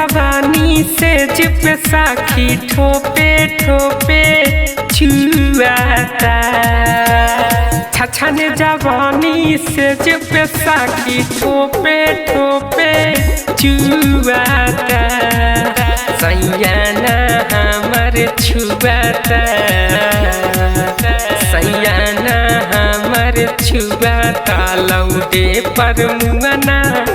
जवानी से जिप साखी ठोपे ठोपे छुआता छछन जवानी से जिप साखी ठोपे ठोपे छुआता सैयाना हमर छुआता सैयाना हमर छुआता लौटे पर मुआना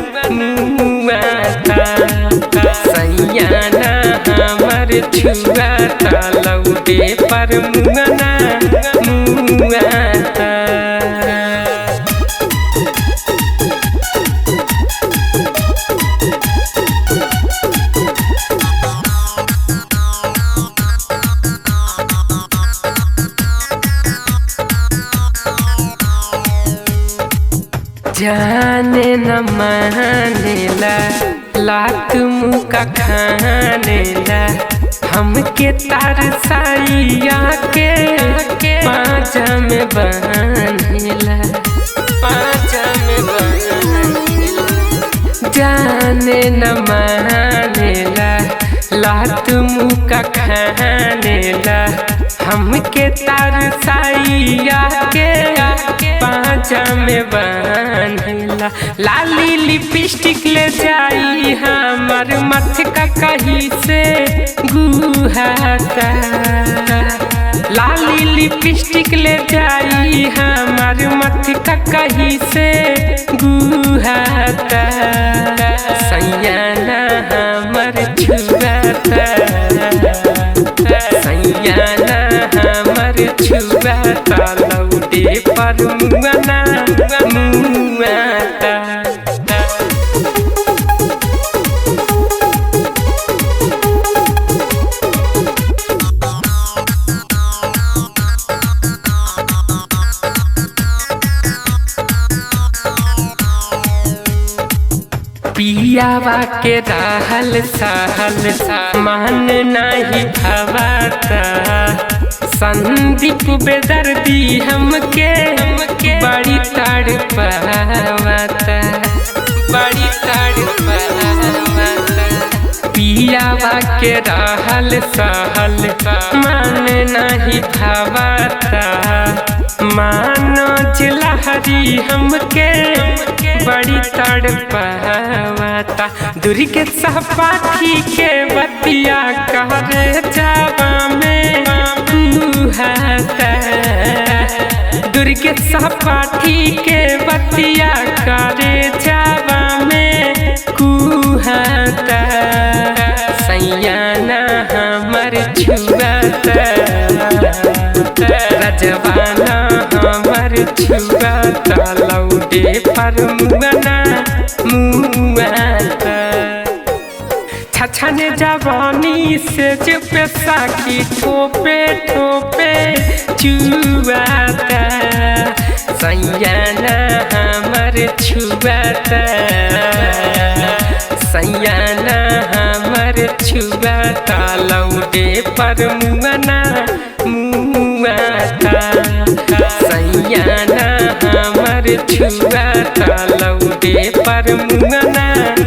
मुआता सैयाना हमर छुआता लौटे पर मुआना मुआता जाने न मानेला लात मुका खानेला हमके तार साइया के पाँचा में बनेला पाँचा में बनेला जाने न मानेला लात मुका खानेला हमके तार साइया के पाँचा में बनेला लाली लिपस्टिक ले जाई हमर मथ का कहीं से गुहाता लाली लिपस्टिक ले जाई हमर मथ का कहीं से गुहाता सैयाना हमर छुआता सैयाना हमर छुआता लौटे पर मुआना मुआता पियावा के रहल सहल मान नहीं भवाता संदीप बेदर्दी हमके बड़ी तड़ पावता बड़ी तड़ पावता पियावा के रहल सहल मान नहीं भवाता मानो जिलहरी हमके बड़ी तड़ पावता दूरी के सहपाठी के बतिया कहरे जावा में कुहाता दूरी के सहपाठी के बतिया करे जावा में कुहाता सैयाना हमर छुआता रजवाना हमर छुआता लौटे पर मुआना मुआता छछन जवानी से जब साखी ठोपे ठोपे चुआता सैयाना हमर छुआता सैयाना हमर छुआता लौटे पर मुआना मुआता सैयाना हमर छुआता लौटे पर मुआना